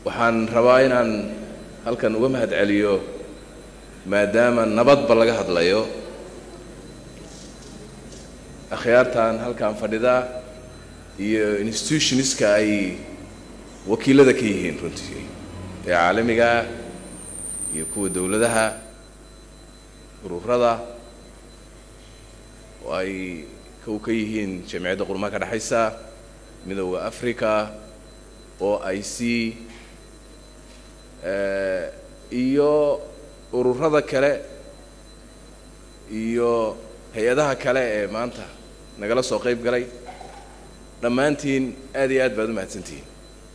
waxaan rabaa inaan halkan uga mahad celiyo maadaama nabadba laga hadlayo akhyaartan halkan fadhida iyo institutionska ay wakiilada ka yihiin runtii ee caalamigaa iyo kuwa dowladaha ururada oo ay kow ka yihiin jamciyadda qurmaha ka dhexaysa midooda africa o i c iyo ururada kale iyo hay-adaha kale ee maanta nagala soo qayb galay dhammaantiin aad iyo aad baad u mahadsantihiin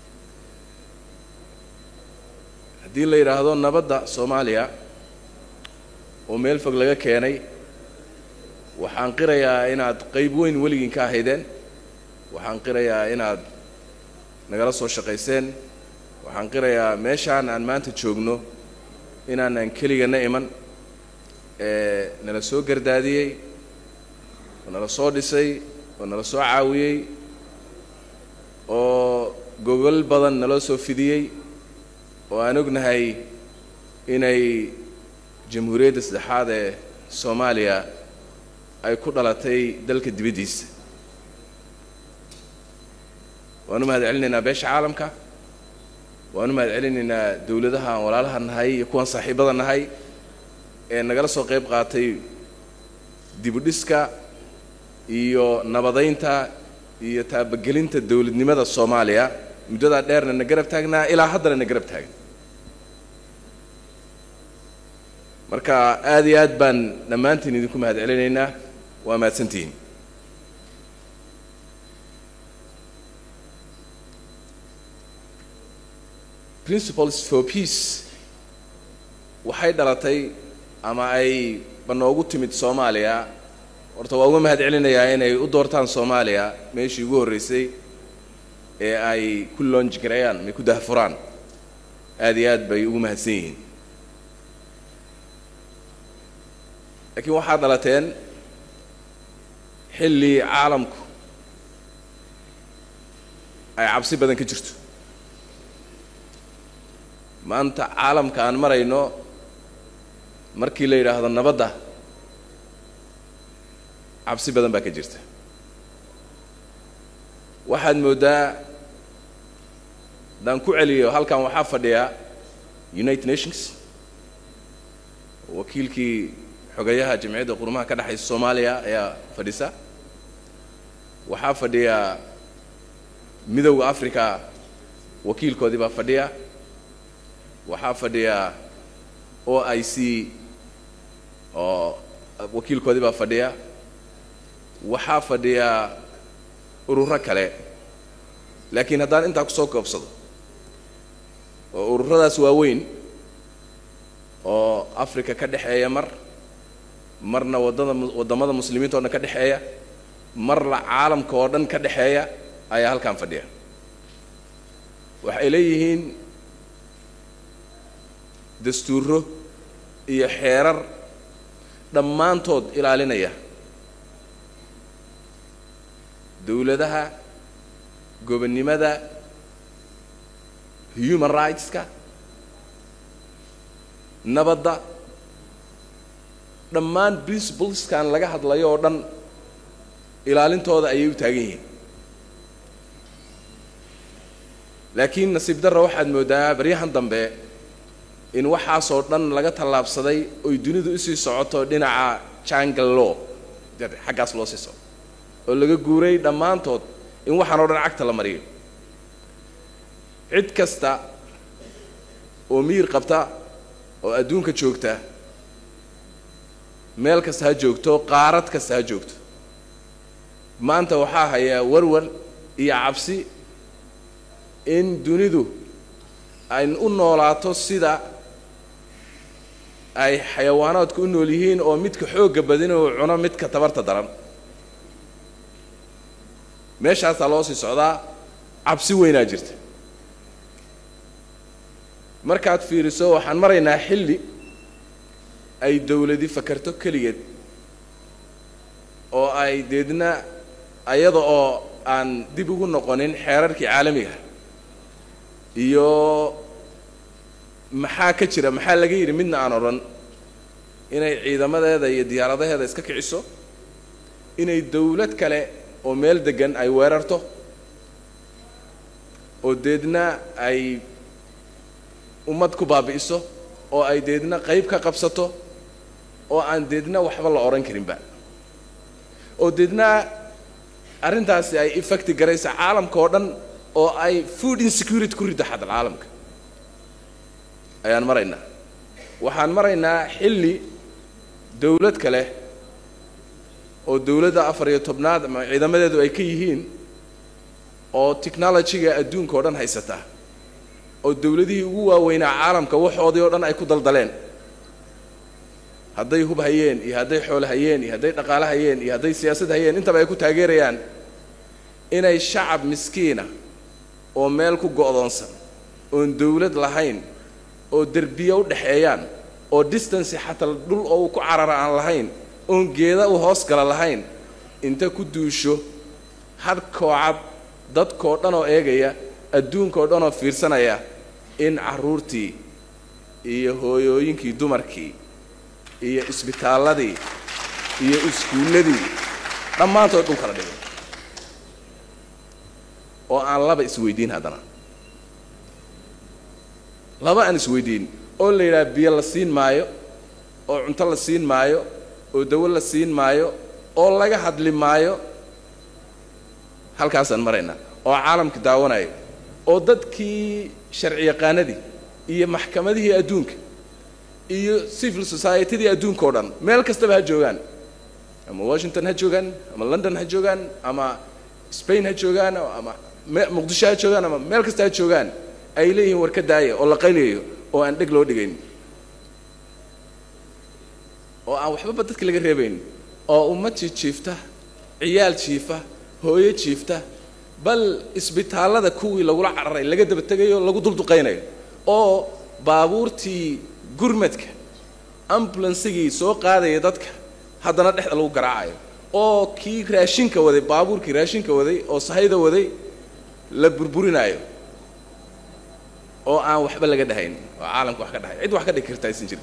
haddii la yidhaahdo nabadda soomaaliya oo meel fog laga keenay waxaan qirayaa inaad qayb weyn weligiin ka ahaydeen waxaan qirayaa inaad nagala soo shaqayseen waxaan qirayaa meeshaan aan maanta joogno inaanan keligana iman ee nala soo gardaadiyey oo nala soo dhisay oo nala soo caawiyey oo gogol badan naloo soo fidiyey oo aan ognahay inay jamhuuriyadda saddexaad ee soomaaliya ay ku dhalatay dalka dibaddiisa waan u mahad celinaynaa beesha caalamka waan u mahad celinaynaa dowladaha aan walaalaha nahay iyo kuwaan saaxiibada nahay ee nagala soo qayb qaatay dibudhiska iyo nabadaynta iyo taabagelinta dowladnimada soomaaliya muddadaa dheerna na garab taagnaa ilaa haddana na garab taagna marka aad iyo aad baan dhammaantiin idinku mahad celinaynaa waa mahadsantihiin principles for peace waxay dhalatay ama ay banoogu timid soomaaliya horta waa uga mahad celinayaa inay u doortaan soomaaliya meeshii ugu horreysay ee ay ku loonji gareeyaan may ku dahfuraan aad iyo aad bay ugu mahadsan yihiin laakiin waxaad dhalateen xilli caalamku ay cabsi badan ka jirto maanta caalamka aan marayno markii la yidhaahdo nabadda cabsi badan baa ka jirta waxaad mooddaa haddaan ku celiyo halkan waxaa fadhiya united nations wakiilkii xogayaha jamciyadda qurmaha ka dhexaysa soomaaliya ayaa fadhisa waxaa fadhiya midowda africa wakiilkoodii baa fadhiya waxaa fadhiya o i c oo wakiilkoodii baa fadhiya waxaa fadhiya ururo kale laakiin haddaan intaa kusoo koobsado oo ururadaas waaweyn oo africa ka dhexeeya mar marna waddada waddamada muslimiinta o dhan ka dhexeeya marna caalamka oo dhan ka dhexeeya ayaa halkan fadhiya waxay leeyihiin dastuuro iyo xeerar dhammaantood ilaalinaya dowladaha gobonnimada human rightska nabadda dhammaan principleskan laga hadlayo oo dhan ilaalintooda ayay u taagan yihiin laakiin nasiib darra waxaad mooddaa baryahan dambe in waxaasoo dhan laga tallaabsaday oy dunidu usii socoto dhinaca jangle law xaggaas loo sii soco oo laga guuray dhammaantood in waxaan oo dhan cagta la mariyo cid kasta oo miyir qabta oo adduunka joogta meel kasta ha joogto qaarad kasta ha joogto maanta waxaa hayaa warwar iyo cabsi in dunidu ay u noolaato sida ay xayawaanaadku u nool yihiin oo midka xoogga badin uu cuno midka tabarta daran meeshaasaa loo sii socdaa cabsi weynaa jirta markaad fiiriso waxaan maraynaa xilli ay dawladi fakarto keligeed oo ay deedna ayada oo aan dib ugu noqonin xeerarkii caalamiga iyo maxaa ka jira maxaa laga yidhi midna aan odhan inay ciidamadeeda iyo diyaaradaheeda iska kiciso inay dawlad kale oo meel deggan ay weerarto oo deedna ay ummad ku baabi'iso oo ay deedna qayb ka qabsato oo aan deedna waxba la odhan karinba oo deedna arrintaasi ay effecti garaysa caalamka oo dhan oo ay food insecurity ku riddo xatal caalamka ayaan maraynaa waxaan maraynaa xilli dawlad kale oo dawladda afar iyo tobnaad ama ciidamadeedu ay ka yihiin oo technologyga adduunka oo dhan haysataa oo dawladihii ugu waaweynaa caalamka waxoodii oo dhan ay ku daldaleen hadday hub hayeen iyo hadday xoolo hayeen iyo hadday dhaqaale hayeen iyo hadday siyaasad hayeen intaba ay ku taageerayaan inay shacab miskiina oo meel ku go'doonsan oon dawlad lahayn oo derbiya u dhexeeyaan oo distance xataa dhul oo uu ku carara aan lahayn oon geeda u hoos gala lahayn inta ku duusho had koocad dadkoo dhan oo eegaya adduunkaoo dhan oo fiirsanaya in carruurtii iyo hooyooyinkii dumarkii iyo isbitaalladii iyo iskuulladii dhammaantood dhul kala dhigay oo aan laba isweydiin haddana laba aan isweydiin oo la yidhaha biyo la siin maayo oo cunto la siin maayo oo dawo la siin maayo oo laga hadli maayo halkaasaan maraynaa oo caalamka daawanayo oo dadkii sharci yaqaanadii iyo maxkamadihii adduunka iyo civil societydii adduunka oo dhan meel kastaba ha joogaan ama washington ha joogaan ama london ha joogaan ama spain ha joogaan ama muqdisho ha joogaan ama meel kasta ha joogaan ay leeyihiin war ka daaya oo la qayliyayo oo aan dheg loo dhigayn oo aan waxbaba dadka laga reebayn oo ummad jiijiifta ciyaal jiifa hooyo jiifta bal isbitaallada kuwii lagula cararay laga daba tegayo lagu dulduqaynayo oo baabuurtii gurmadka ambulansigii soo qaadaya dadka haddana dhexda lagu garaacayo oo kii raashinka waday baabuurkii raashinka waday oo sahayda waday la burburinaayo oo aan waxba laga dhahayn oo caalamka wax ka dhahay cid wax ka dhigi karta aysan jirin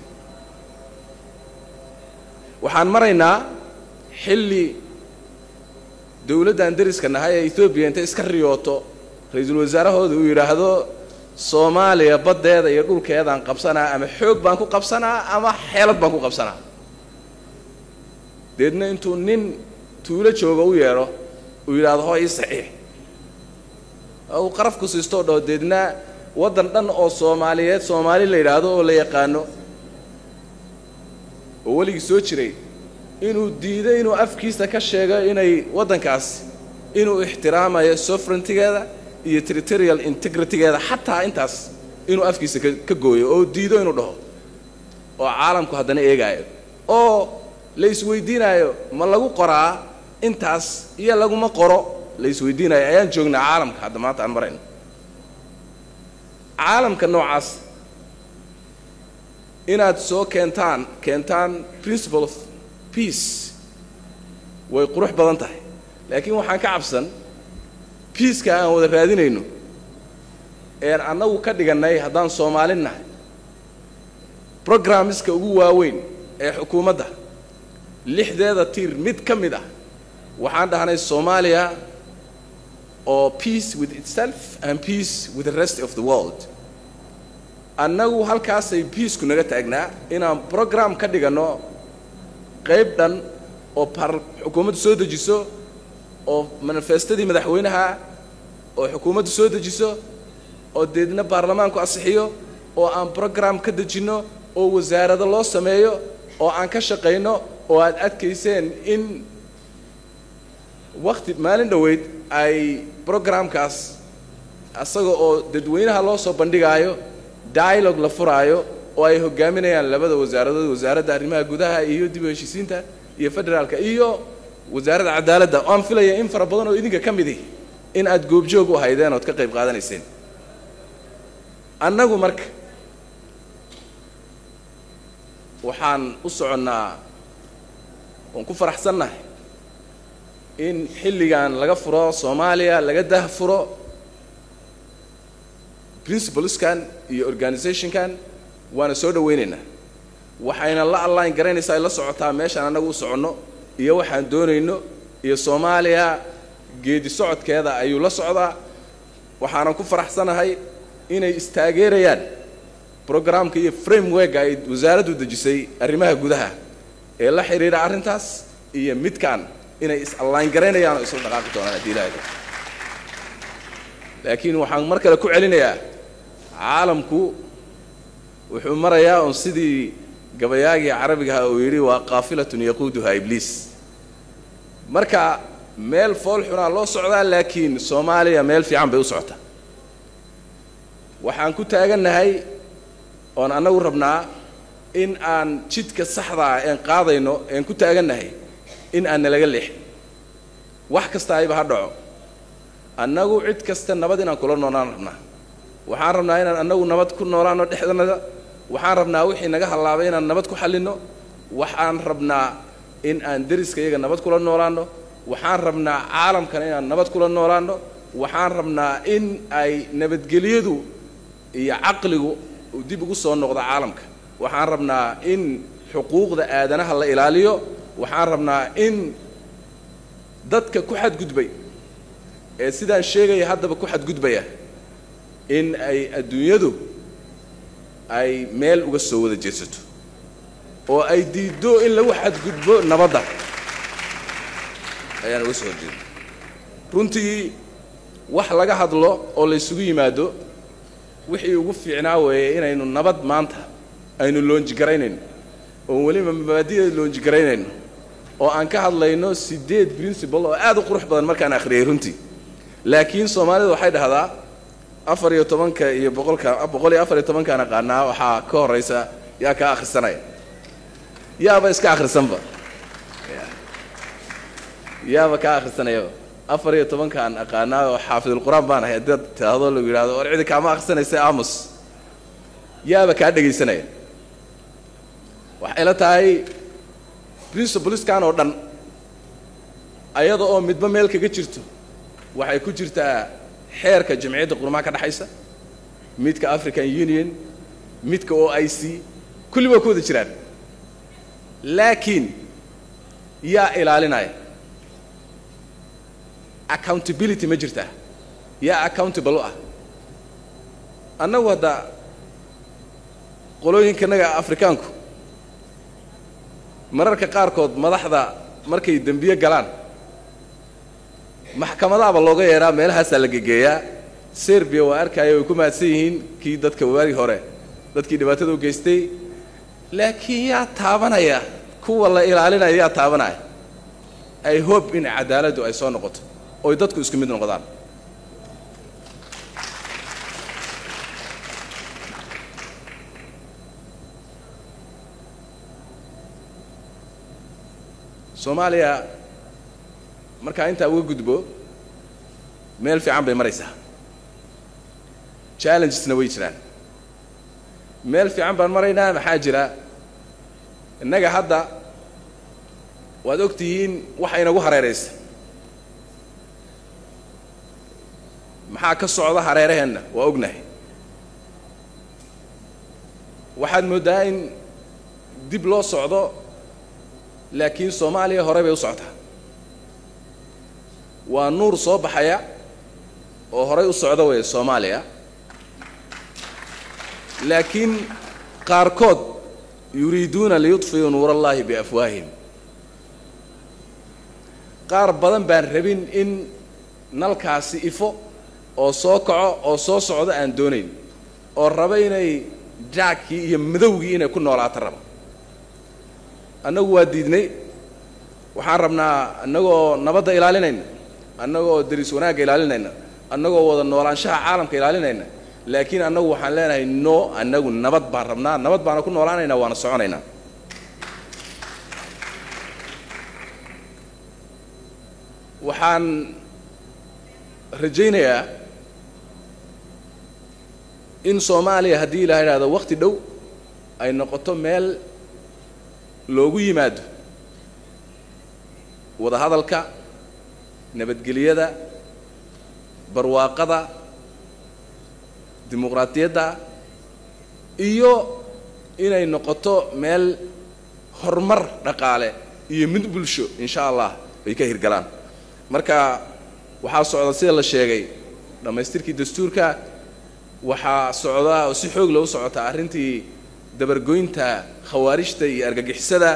waxaan maraynaa xilli dawladdan dariska nahay ee etoobiya intay iska riyooto ra-iisul wasaarahooda uu yidhaahdo soomaaliya baddeeda iyo dhulkeedaan qabsanaa ama xoog baan ku qabsanaa ama xeelad baan ku qabsanaa deedna intuu nin tuulo jooga u yeedho uu yidhaahdo hoo ii saxiix oo uu qaraf ku siistoo dhaho deedna waddan dhan oo soomaaliyeed soomaali la yidhaahdo oo la yaqaano oo weligii soo jiray inuu diiday inuu afkiisa ka sheego inay waddankaas inuu ixtiraamayo sovereigntigeeda iyo territorial integritygeeda xataa intaas inuu afkiisa ka gooyo oo diido inuu dhaho oo caalamku haddana eegaayo oo la isweydiinaayo ma lagu qoraa intaas iyo laguma qoro la isweydiinayo ayaan joognaa caalamka hadda maanta aan marayno caalamka noocaas inaad soo keentaan keentaan principle of peace way qurux badan tahay laakiin waxaan ka cabsan biiska aan wada raadinayno een annagu ka dhigannay haddaan soomaalin nahay brogrammiska ugu waaweyn ee xukuumadda lixdeeda tiir mid ka mid ah waxaan dhahnay soomaaliya oo peace with itself and peace with the rest of the world annagu halkaasay biisku naga taagnaa inaan brogram ka dhiganno qayb dhan oo par xukuumaddu soo dejiso oo manifestadii madaxweynaha oo xukuumaddu soo dejiso oo deedna baarlamaanku asixiyo oo aan brogram ka dejinno oo wasaarado loo sameeyo oo aan ka shaqayno oo aad adkayseen in wakti maalin dhoweyd ay brogramkaas asaga oo dadweynaha loo soo bandhigaayo dialogue la furaayo oo ay hogaaminayaan labada wasaaradood wasaaradda arrimaha gudaha iyo dib u heshiisiinta iyo federaalka iyo wasaaradda cadaaladda oo aan filaya in fara badan oo idinka ka midi in aad goobjoog u haydeen ood ka qayb qaadanayseen annagu marka waxaan u soconnaa waan ku faraxsannahay in xilligan laga furo soomaaliya laga dah furo principleskan iyo organizationkan waana soo dhawaynaynaa waxayna la allaan garaynaysaa ay la socotaa meeshaan annagu u soconno iyo waxaan doonayno iyo soomaaliya geedi socodkeeda ayuu la socdaa waxaanan ku faraxsanahay inay istaageerayaan brograamka iyo frameworka ay wasaaraddu dejisay arrimaha gudaha ee la xidhiidha arrintaas iyo midkaan inay is-allaan garaynayaan oo isla dhaqaaqi doonaan haddii ilaahda laakiin waxaan mar kale ku celinayaa caalamku wuxuu marayaa un sidii gabayaagii carabigaha uu yidhi waa qaafilatun yaquuduhaa ibliis marka meel fool xunaa loo socdaa laakiin soomaaliya meel fiican bay u socotaa waxaan ku taagannahay oon annagu rabnaa in aan jidka saxdaa een qaadayno een ku taagannahay in aan nalaga leexin wax kasta ayba ha dhaco annagu cid kasta nabad inaan kula noolaan rabnaa waxaan rabnaa inaan annagu nabad ku noolaano dhexdanada waxaan rabnaa wixii naga hallaabay inaan nabad ku xallinno waxaan rabnaa in aan deriska iyaga nabad kula noolaanno waxaan rabnaa caalamkana inaan nabad kula noolaanno waxaan rabnaa in ay nabadgelyadu iyo caqligu dib ugu soo noqdo caalamka waxaan rabnaa in xuquuqda aadanaha la ilaaliyo waxaan rabnaa in dadka ku xadgudbay ee sidaan sheegaya haddaba ku xadgudbaya in ay adduunyadu ay meel uga soo wada jeedsato oo ay diiddo in lagu xadgudbo nabadda ayaan uga soo horjeeda runtii wax laga hadlo oo la ysugu yimaado wixii ugu fiicnaa weeye inaynu nabad maanta aynu loonjigaraynayno oon weliba mabaadi'da loonjigaraynayno oo aan ka hadlayno siddeed principle oo aad u qurux badan markaan akhriyay runtii laakiin soomaalida waxay dhahdaa afar iyo tobanka iyo boqolka boqol iyo afar iyo tobankaan aqaanaa waxaa ka horraysa yaa kaa akhrisanaya yaaba iska akhrisanba yaaba kaa akhrisanayaba afar iyo tobankaan aqaanaa oo xaafidulqur-aan baan ahay haddaad tidhaahdo lagu yidhahdo war cidi kaama akhrisanaysa aamus yaaba kaa dhegaysanaya waxay la tahay principleskan oo dhan ayada oo midba meel kaga jirto waxay ku jirtaa xeerka jamciyadda qurmaha ka dhexaysa midka african union midka o i c kulli waa ku wada jiraan laakiin yaa ilaalinaya accountability ma jirtaa yaa accountable u ah annagu hadda qolooyinkanaga afrikaanku mararka qaarkood madaxda markay dembiye galaan maxkamadaaba looga yeedhaa meelahaasaa la gegeeyaa serbiya waa arkaayo way ku mahadsan yihiin kii dadka waagi hore dadkii dhibaatada u geystay laakiin yaa taabanaya kuwa la ilaalinaya yaa taabanaya ay hope in cadaaladdu ay soo noqoto oy dadku isku mid noqdaan soomaaliya markaa intaa uga gudbo meel fiican bay maraysaa challengesna way jiraan meel fiican baan maraynaa maxaa jira innaga hadda waad og tihiin waxa inagu hareeraysa maxaa ka socda hareeraheenna waa ognahay waxaad mooddaa in dib loo socdo laakiin soomaaliya hore bay u socotaa waa nuur soo baxaya oo horay u socda weeye soomaaliya laakiin qaarkood yuriiduuna liyudfiyuu nuur allaahi biafwaahihim qaar badan baan rabin in nalkaasi ifo oo soo kaco oo soo socdo aan doonayn oo raba inay jaagkii iyo madowgii inay ku noolaato raba annagu waa diidnay waxaan rabnaa annagoo nabadda ilaalinayna annagoo deris wanaagga ilaalinayna annagoo wada noolaanshaha caalamka ilaalinayna laakiin annagu waxaan leenahay no annagu nabad baan rabnaa nabad baana ku noolaanaynaa waana soconaynaa waxaan rajaynayaa in soomaaliya haddii ilaa idhahdo wakti dhow ay noqoto meel loogu yimaado wada hadalka nabadgelyada barwaaqada dimuqraadiyadda iyo inay noqoto meel horumar dhaqaale iyo mid bulsho insha allah ay ka hirgalaan marka waxaa socda sida la sheegay dhammaystirkii dastuurka waxaa socda oo si xoog loo socota arrintii dabargoynta khawaarijta iyo argagixisada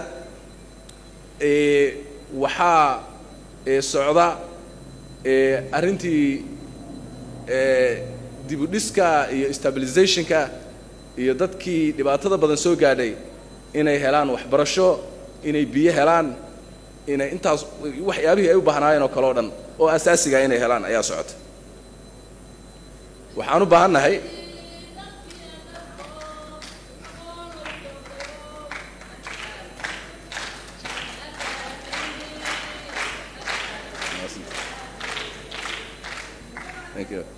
waxaa socda arrintii dibudhiska iyo stabilizationka iyo dadkii dhibaatada badan soo gaadhay inay helaan waxbarasho inay biyo helaan inay intaas waxyaabihii ay u baahnaayeen oo kale o dhan oo asaasiga inay helaan ayaa socota waxaan u baahan nahay Thank you.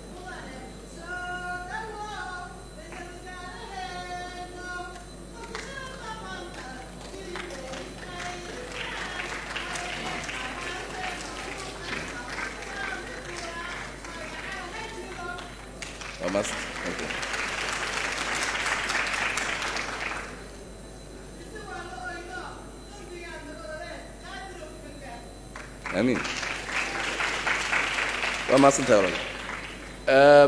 I must. Thank you. Amiin. waa mahadsantahay walaal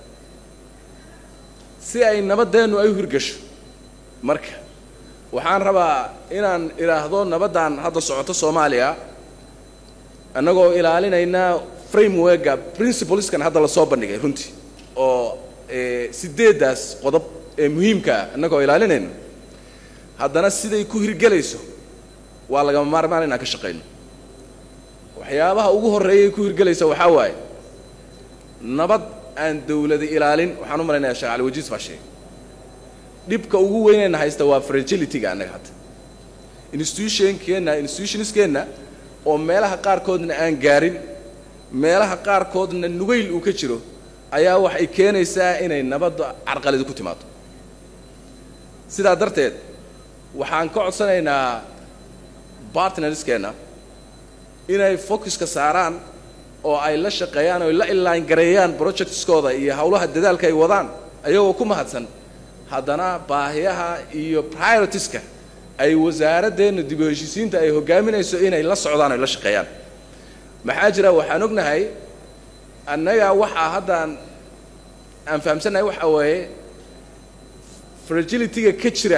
si ay nabadeennu ay u hirgasho marka waxaan rabaa inaan idhaahdo nabaddan hadda socoto soomaaliya annagoo ilaalinayna frameworka principleskan hadda lasoo bandhigay runtii oo sideeddaas qodob ee muhiimkaa annagoo ilaalinayna haddana siday ku hirgelayso waa lagama maarmaan inaan ka shaqayno waxyaabaha ugu horreeyay ku hirgelaysa waxaa waaye nabad aan dawlada ilaalin waxaan u malaynayaa sheekh cali wajiis baa sheegay dhibka ugu weynayna haysta waa fragilityga annaga hadda institutionkeenna institutionskeenna oo meelaha qaarkoodna aan gaarin meelaha qaarkoodna nugayl uu ka jiro ayaa waxay keenaysaa inay nabadda carqaladi ku timaado sidaa darteed waxaan ka codsanaynaa bartnerskeenna inay focuska saaraan oo ay la shaqeeyaan oo ay la illaan gareeyaan projectskooda iyo howlaha dadaalka ay wadaan ayagoo ku mahadsan haddana baahiyaha iyo prioritiska ay wasaaradeenna dib u heshiisiinta ay hogaaminayso inay la socdaan o ay la shaqeeyaan maxaa jira waxaan ognahay annaga waxaa haddaan aan fahamsannahay waxa waaye fragilityga ka jira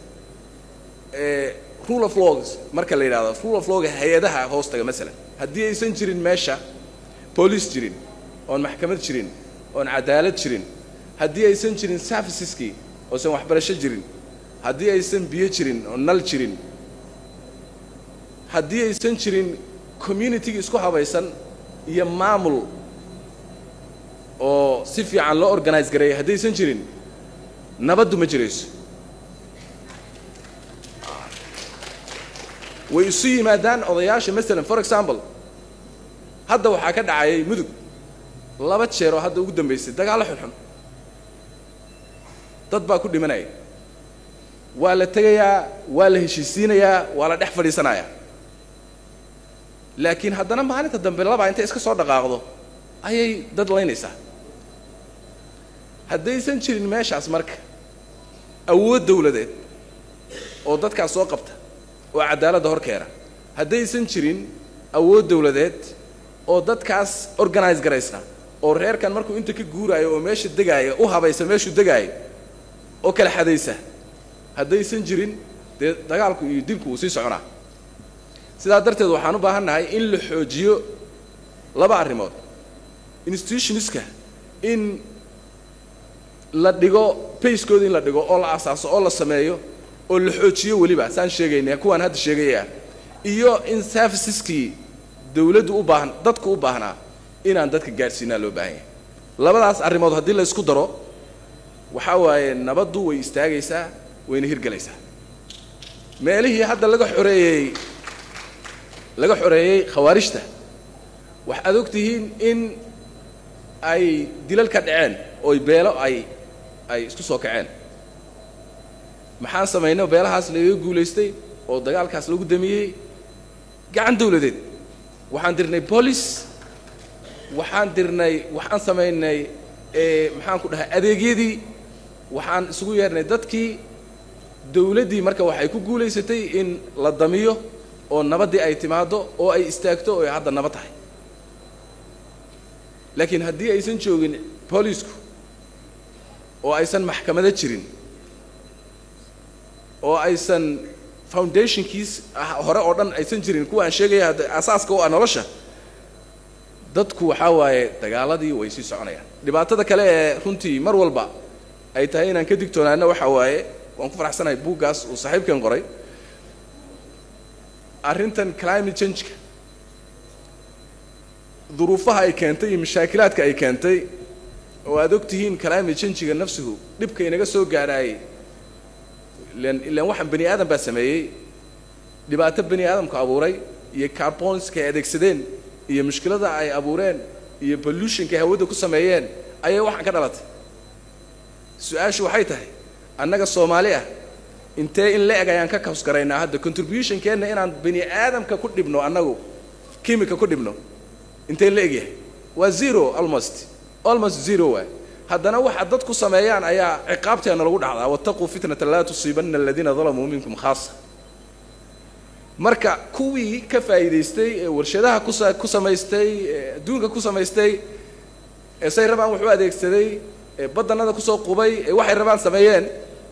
rule of laws marka la yidhahdo rule of lawga hay-adaha hoostaga masalan haddii aysan jirin meesha boolice jirin oon maxkamad jirin oon cadaalad jirin haddii aysan jirin serviceskii oosan waxbarasho jirin haddii aysan biyo jirin oo nal jirin haddii aysan jirin communitygii isku habaysan iyo maamul oo si fiican loo organize gareeya haddaysan jirin nabaddu ma jirayso way isu yimaadaan odayaasha masalan for example hadda waxaa ka dhacayay mudug laba jeer oo hadda ugu dambaysay dagaallo xunxun dad baa ku dhimanaya waa la tegayaa waa la heshiisiinayaa waa la dhex fadhiisanayaa laakiin haddana maalinta dambe labaa intay iska soo dhaqaaqdo ayay dad laynaysaa haddaysan jirin meeshaas marka awood dawladeed oo dadkaas soo qabta oo cadaaladda hor keena haddaysan jirin awood dawladeed oo dadkaas organize garaysa oo reerkan markuu inta ka guuraayo oo meesha degaaya u habaysa meeshuu degaayo oo kala xadaysa haddaysan jirin dee dagaalku iyo dilku wuu sii soconaa sidaa darteed waxaan u baahan nahay in la xoojiyo laba arrimood institutionska in la dhigo bayskooda in la dhigo oo la asaaso oo la sameeyo oo la xoojiyo weliba saan sheegayna kuwaan hadda sheegaya iyo in serviceskii dawladdu u baahan dadku u baahnaa inaan dadka gaadhsiinaa loo baahan yahay labadaas arrimood haddii la isku daro waxaa waaye nabaddu way istaagaysaa wayna hirgelaysaa meelihii hadda laga xoreeyey laga xoreeyey khawaarijta waxaad og tihiin in ay dilal ka dhaceen ooy beelo ay ay isku soo kaceen maxaan samaynay beelahaas lagaga guulaystay oo dagaalkaas lagu damiyey gacan dawladeed waxaan dirnay police waxaan dirnay waxaan samaynay maxaan ku dhahay adeegyadii waxaan isugu yeernay dadkii dawladdii marka waxay ku guulaysatay in la damiyo oo nabaddii ay timaaddo oo ay istaagto oo ay hadda nabad tahay laakiin haddii aysan joogin boolisku oo aysan maxkamado jirin oo aysan foundationkiis hore oo dhan aysan jirin kuwa aan sheegaya hadda asaaska u ah nolosha dadku waxaa waaye dagaaladii way sii soconayaan dhibaatada kale ee runtii mar walba ay tahay inaan ka digtoonaano waxaa waaye waan ku faraxsanahay buuggaas uu saaxiibkan qoray arrintan climate changeka duruufaha ay keentay iyo mashaakilaadka ay keentay oo aad og tihiin climate changega nafsigu dhibka inaga soo gaadhaayay ilan ilaan waxaan bani aadam baa sameeyey dhibaato bani aadamku abuuray iyo carbonska ay adeegsadeen iyo mushkilada ay abuureen iyo pollutionka ay hawada ku sameeyeen ayay waxaan ka dhalatay su-aashu waxay tahay annaga soomaali ah intee in la eg ayaan ka kabsgaraynaa hadda contributionkeenna inaan bani aadamka ku dhibno annagu kimika ku dhibno intee la egyahay waa zero almost almost zero waay haddana waxa dad ku sameeyaan ayaa ciqaabteena lagu dhacdaa wattaquu fitnata laa tusiibanna aladiina dalamuu minkum khaasa marka kuwii ka faa'iidaystay ee warshadaha kusa ku samaystay ee adduunka ku samaystay ee say rabaan wax u adeegsaday ee badanada kusoo qubay ee waxay rabaan sameeyeen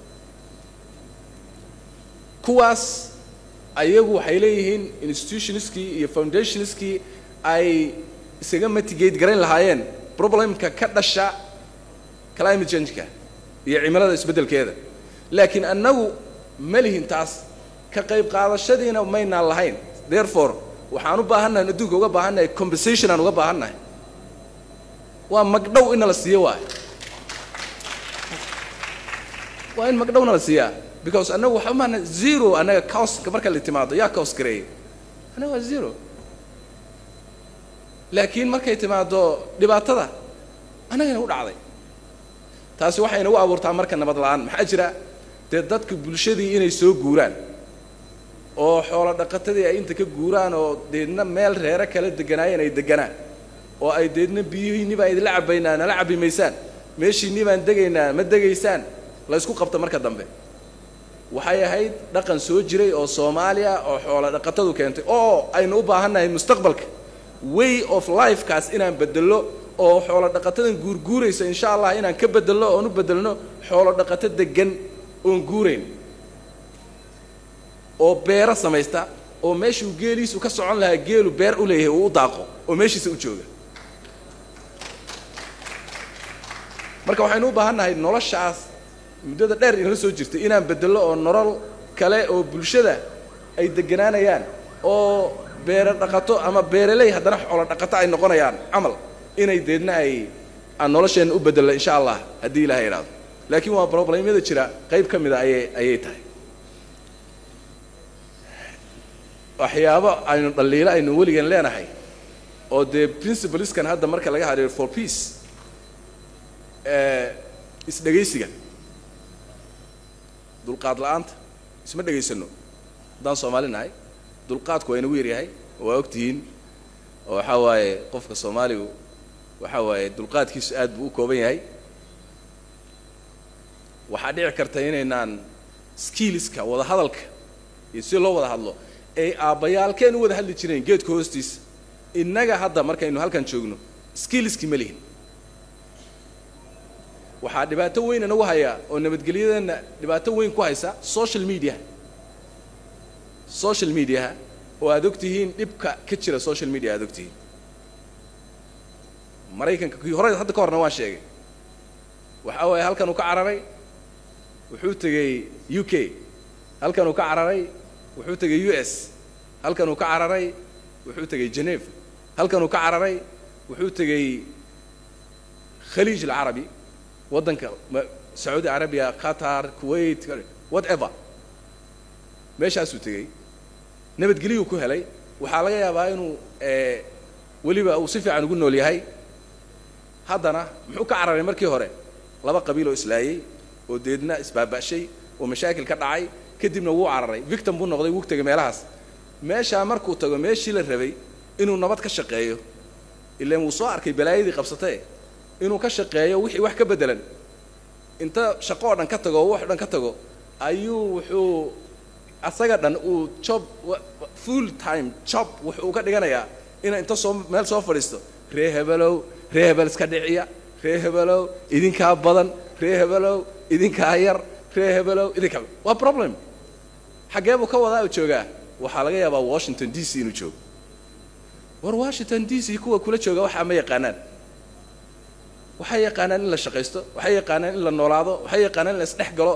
kuwaas ayagu waxay leeyihiin institutionskii iyo foundationskii ay isaga mitigate garayn lahaayeen problemka ka dhasha climate changeka iyo cimilada isbeddelkeeda laakiin annagu ma lihin taas ka qayb qaadashadiina maynaan lahayn therefore waxaan u baahannahay adduunka uga baahannahay compensation aan uga baahannahay waa magdhow in nala siiyo waay waa in magdhowna la siiyaa because annagu waxa maana zero annaga coska marka la timaado yaa cos gareeyay annaga waa zero laakiin markay timaado dhibaatada annagana u dhacday taasi waxay inagu abuurtaa marka nabad la-aan maxaa jira dee dadka bulshadii inay soo guuraan oo xoolo dhaqatadii ay inta ka guuraan oo deedna meel reero kala deganaayeen ay deganaan oo ay deedna biyihiinni baan idinla cabaynaa nala cabi maysaan meeshiinni baan degaynaa ma degaysaan la ysku qabta marka dambe waxay ahayd dhaqan soo jiray oo soomaaliya oo xoolo dhaqatadu keentay oo aynu u baahannahay mustaqbalka way of lifekaas inaan bedello oo xoolo dhaqatadan guurguuraysa insha allah inaan ka bedello oon u bedelno xoolo dhaqato degan oon guurayn oo beero samaysta oo meeshuu geeliisu ka socon lahaa geelu beer u leeyahay uu u daaqo oo meeshiisa u jooga marka waxaynu u baahan nahay noloshaas muddada dheer inala soo jirtay inaan bedello oo nolol kale oo bulshada ay deganaanayaan oo beero dhaqato ama beereley haddana xoolo dhaqato ay noqonayaan camal inay deedna ay aan nolosheenna u bedello insha allah haddii ilaha idhaahdo laakiin waa problemyada jira qayb ka mida ayay ayay tahay waxyaabo aynu dhaliilo aynu weligan leenahay oo dee principalskan hadda marka laga hadhiyo for peace isdhegaysiga dulqaad la-aanta isma dhegaysano haddaan soomaali nahay dulqaadku waa inagu yaryahay waa og tihiin oo waxaa waaye qofka soomaaligu waxaa waaye dulqaadkiisu aad buu u kooban yahay waxaa dhici karta inaynaan skilliska wada hadalka iyo si loo wada hadlo ay aabbayaalkeen u wada hadli jireen geedka hoostiisa innaga hadda markaynu halkan joogno skilliskii ma lihin waxaa dhibaato weyn inagu haya oo nabadgelyadeenna dhibaato weyn ku haysa social mediaha social mediaha oo aad og tihiin dhibka ka jira social media aad og tihiin maraykanka kii hore hadda ka horna waan sheegay waxaa waaye halkan uu ka cararay wuxuu tegey u k halkan uu ka cararay wuxuu tegey u s halkan uu ka cararay wuxuu tegey geneva halkan uu ka cararay wuxuu tegey khaliij alcarabi waddanka sacuudi carabiya qatar kuwait whatever meeshaasuu tegey nabadgelyuu ku helay waxaa laga yaabaa inuu weliba uu si fiican ugu nool yahay haddana muxuu ka cararay markii hore laba qabiil oo islaayey oo deedna isbaaba'shay oo mashaakil ka dhacay kadibna wuu cararay victim buu noqday wuu tegay meelahaas meeshaa markuu tago meeshii la rabay inuu nabad ka shaqeeyo ilaan wuu soo arkay balaayadii qabsatee inuu ka shaqeeyo wixii wax ka beddelan inta shaqo oo dhan ka tago oo wax o dhan ka tago ayuu wuxuu asaga dhan uu job full time job wuxuu ka dhiganayaa inay inta soo meel soo fadhiisto ree hebelow ree hebel iska dhiciya ree hebelow idinkaa badan ree hebelow idinkaa yar ree hebelow idinkaa waa problem xaggee buu ka wadaa u joogaa waxaa laga yaabaa washington d c inuu joogo war washington d c kuwa kula jooga waxaa ma yaqaanaan waxay yaqaanaan in la shaqaysto waxay yaqaanaan in la noolaado waxay yaqaanaan in la isdhex galo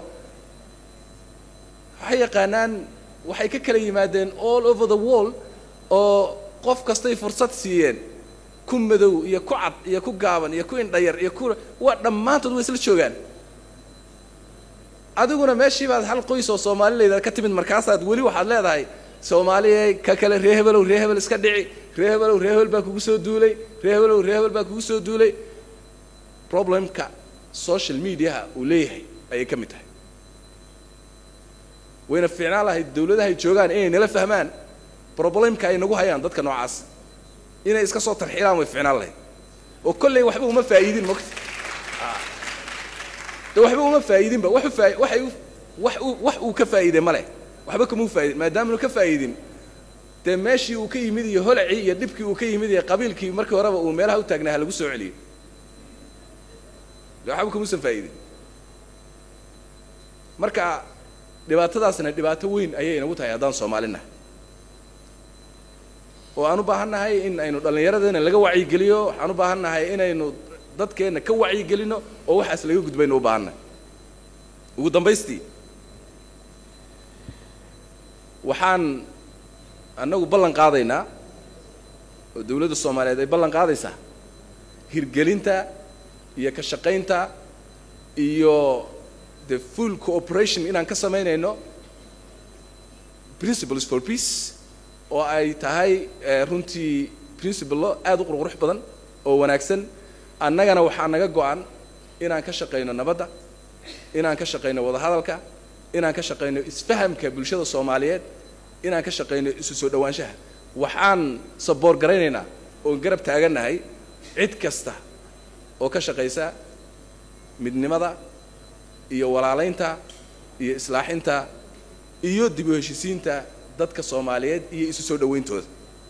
waxay yaqaanaan waxay ka kala yimaadeen all over the world oo qof kastay fursad siiyeen ku madow iyo ku cad iyo ku gaaban iyo ku indhayar iyo ku waa dhammaantood way isla joogaan adiguna meeshii baad hal qoys oo soomaalileyda ka timid markaasaad weli waxaad leedahay soomaaliya ka kale ree hebelow ree hebel iska dhici ree hebelow ree hebel baa kugu soo duulay ree hebelow ree hebel baa kugu soo duulay problemka social mediaha uu leeyahay ayay ka mid tahay wayna fiicnaan lahayd dawladahay joogaan inay nala fahmaan problemka ay nagu hayaan dadka noocaas inay iska soo tarxiilaan way fiicnaan lahayd oo kolley waxba uma faa'iidin mogta de waxba uma faa'iidinba waxu faa waxay wax uu wax uu ka faa'iiday ma leh waxba kamuu faa'idin maadaamanu ka faa'iidin dee meeshii uu ka yimid iyo holacii iyo dhibkii uu ka yimid iyo qabiilkii markii horeba uu meelaha u taagnaa ha lagu soo celiyo de waxba kamuusan faa'iidin marka dhibaatadaasna dhibaato weyn ayay inagu tahay haddaan soomaalina oo aan u baahan nahay in aynu dhallinyaradeena laga wacyigeliyo waxaan u baahan nahay inaynu dadkeenna ka wacyigelino oo waxaas laga gudbaynu u baahannahay ugu dambaystii waxaan annagu ballan qaadaynaa oo dawladda soomaaliyeed ay ballan qaadaysaa hirgelinta iyo ka shaqaynta iyo the full cooperation inaan ka samaynayno principles for peace oo ay tahay runtii principalo aada u qurqurux badan oo wanaagsan annagana waxaa naga go-an inaan ka shaqayno nabadda inaan ka shaqayno wadahadalka inaan ka shaqayno isfahamka bulshada soomaaliyeed inaan ka shaqayno isu soo dhowaanshaha waxaan saboor garaynaynaa oon garab taagannahay cid kasta oo ka shaqaysa midnimada iyo walaalaynta iyo islaaxinta iyo dib u heshisiinta dadka soomaaliyeed iyo isu soo dhowayntooda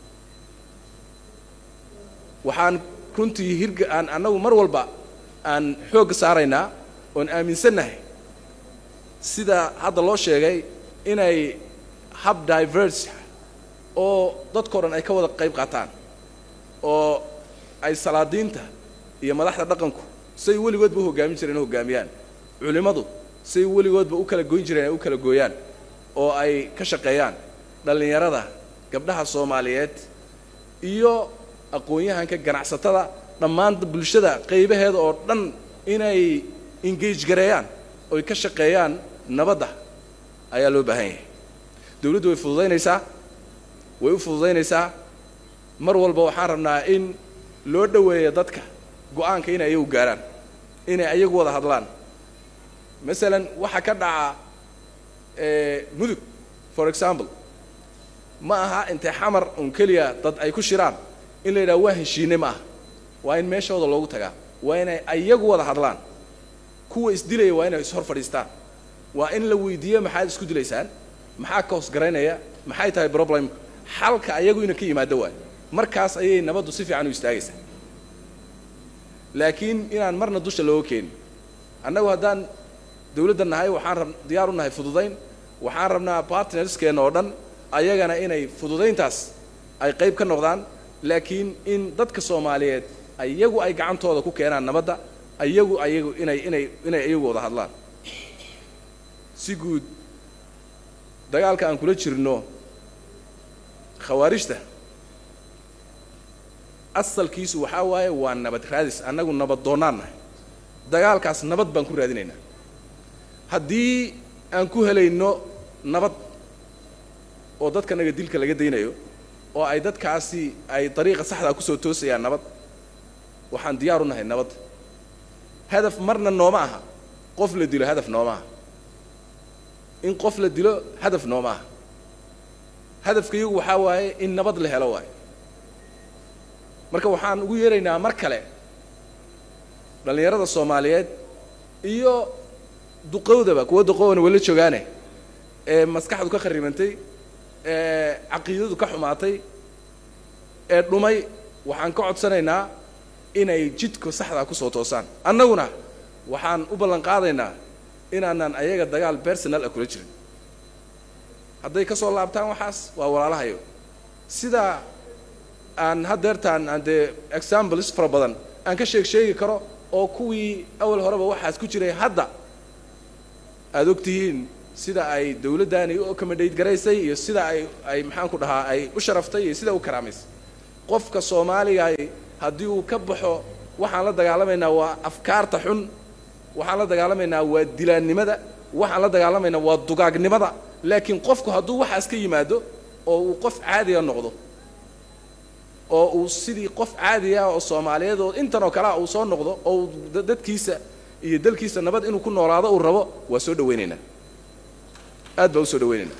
waxaan runtii hirga aan annagu mar walba aan xoogga saaraynaa oon aaminsannahay sida hadda loo sheegay inay hab diverse oo dadkao dhan ay ka wada qayb qaataan oo ay salaadiinta iyo madaxda dhaqanku say weligoodba u hoggaamin jireen u hoggaamiyaan culimmadu say weligoodba u kala goyn jireen ay u kala gooyaan oo ay ka shaqeeyaan dhallinyarada gabdhaha soomaaliyeed iyo aqoon-yahanka ganacsatada dhammaan bulshada qaybaheeda oo dhan inay engage gareeyaan oy ka shaqeeyaan nabadda ayaa loo baahan yahay dawladdu way fududaynaysaa way u fududaynaysaa mar walba waxaan rabnaa in loo dhoweeyo dadka go-aanka inay ayagu gaarhaan inay ayagu wada hadlaan masalan waxaa ka dhaca mudug for example ma aha intay xamar un keliya dad ay ku shiraan in la yidhaha waa heshiine ma aha waa in meeshooda loogu tagaa waa inay ayagu wada hadlaan kuwa isdilaya waa inay ishor fadhiistaan waa in la weydiiyo maxaad isku dilaysaan maxaa ka hoos garaynaya maxay tahay problem xalka ayagu ina ka yimaado waay markaas ayay nabaddu si fiican u istaagaysaa laakiin inaan marna dusha looga keenin annagu haddaan dawladda nahay waxaan rab diyaar u nahay fududayn waxaan rabnaa partnerskeenna oo dhan ayagana inay fududayntaas ay qayb ka noqdaan laakiin in dadka soomaaliyeed ayagu ay gacantooda ku keenaan nabadda ayagu ayagu inay inay inay iyagu wada hadlaan si guud dagaalka aan kula jirno khawaarijta asalkiisu waxaa waaye waa nabad raadis annagu nabad doonnaan nahay dagaalkaas nabad baan ku raadinaynaa haddii aan ku helayno nabad oo dadkanaga dilka laga daynayo oo ay dadkaasi ay dariiqa saxdaa kusoo toosayaan nabad waxaan diyaar u nahay nabad hadaf marna nooma aha qof la dilo hadaf nooma aha in qof la dilo hadaf nooma aha hadafka iyagu waxaa waaye in nabad la helo waayo marka waxaan ugu yeeraynaa mar kale dhallinyarada soomaaliyeed iyo duqowdaba kuwa duqowna wala joogaane ee maskaxdu ka kharibantay ee caqiidadu ka xumaatay ee dhumay waxaan ka codsanaynaa inay jidka saxdaa kusoo toosaan annaguna waxaan u ballan qaadaynaa inaanan ayaga dagaal personal ah kula jirin hadday ka soo laabtaan waxaas waa walaalahayo sidaa aan haddeertaan aan dee examples fara badan aan ka sheeg sheegi karo oo kuwii awal horeba waxaas ku jiray hadda aada og tihiin sida ay dawladdaani u accommodate garaysay iyo sida ay ay maxaan ku dhahaa ay u sharaftay iyo sida u karaamaysay qofka soomaaligaay haddii uu ka baxo waxaan la dagaalamaynaa waa afkaarta xun waxaan la dagaalamaynaa waa dilaannimada waxaan la dagaalamaynaa waa dugaagnimada laakiin qofku hadduu waxaas ka yimaado oo uu qof caadiga noqdo oo uu sidii qof caadiga oo soomaaliyeed oo intan oo kalea uu soo noqdo oo uu dadkiisa iyo dalkiisa nabad inuu ku noolaado uu rabo waa soo dhawaynaynaa aad baa u soo dhawaynaynaa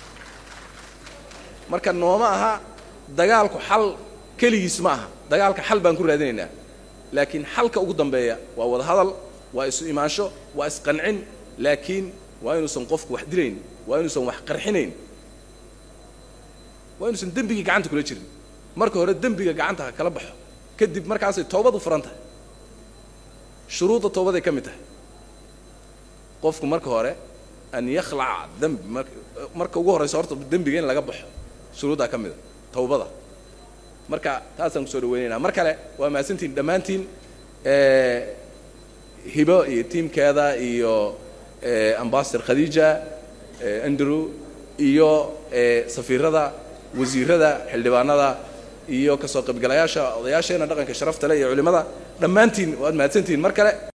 marka nooma aha dagaalku xal keligiis ma aha dagaalka xal baan ku raadinaynaa laakiin xalka ugu dambeeya waa wada hadal waa isu imaansho waa isqancin laakiin waa inuusan qofku wax dilayn waa inuusan wax qarxinayn waa inuusan dembigii gacanta kula jirin marka hore dembiga gacanta ha kala baxo kadib markaasay toobad u furan tahay shuruudda toobaday ka mid tahay qofku marka hore an yakhlaca dembi mar marka ugu horraysa horta dembiga in laga baxo shuruuddaa ka mida tawbada marka taasaan kusoo dhaweynaynaa mar kale waa mahadsantiin dhammaantiin hibo iyo tiimkeeda iyo ambasador khadiija andrew iyo safiirada wasiirada xildhibaanada iyo kasoo qaybgalayaasha odayaasheena dhaqanka sharafta leh iyo culimmada dhammaantiin waad mahadsantihiin mar kale